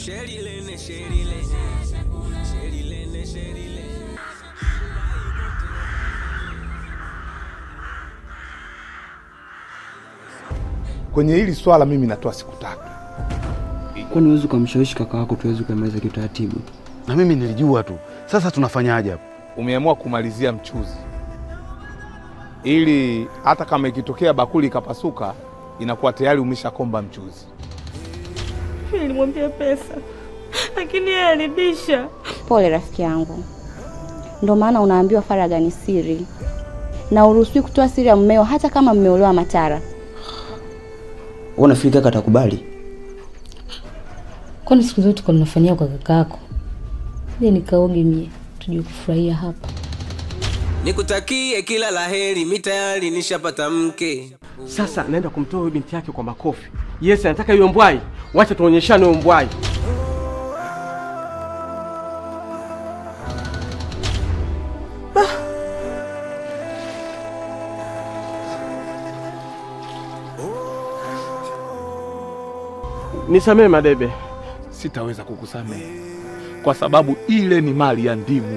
Sherilene, Sherilene, Sherilene, Sherilene. Kwenye hili swala mimi natoa siku tatu. Kwani huwezi ukamshawishi kaka wako tuweze kuimaliza kiutaratibu? Na mimi nilijua tu. Sasa tunafanyaje hapo? Umeamua kumalizia mchuzi, ili hata kama ikitokea bakuli ikapasuka, inakuwa tayari umeshakomba mchuzi. Nilimwambia pesa, lakini yeye alibisha. Pole rafiki yangu, ndo maana unaambiwa faragha ni siri na uruhusiwi kutoa siri ya mmeo, hata kama mmeolewa matara. Wewe unafikiri kaka atakubali? Kwani siku zote kwa mnafanyia kwa kakako? Je, nikaoge mie tujue kufurahia hapa. Nikutakie kila laheri, mi tayari nishapata mke. Sasa naenda kumtoa huyu binti yake kwa makofi. Yes, anataka hiyo mbwai. Wacha tuonyeshane hiyo mbwai. Nisamee Madebe. Sitaweza kukusamehe kwa sababu ile ni mali ya ndimu.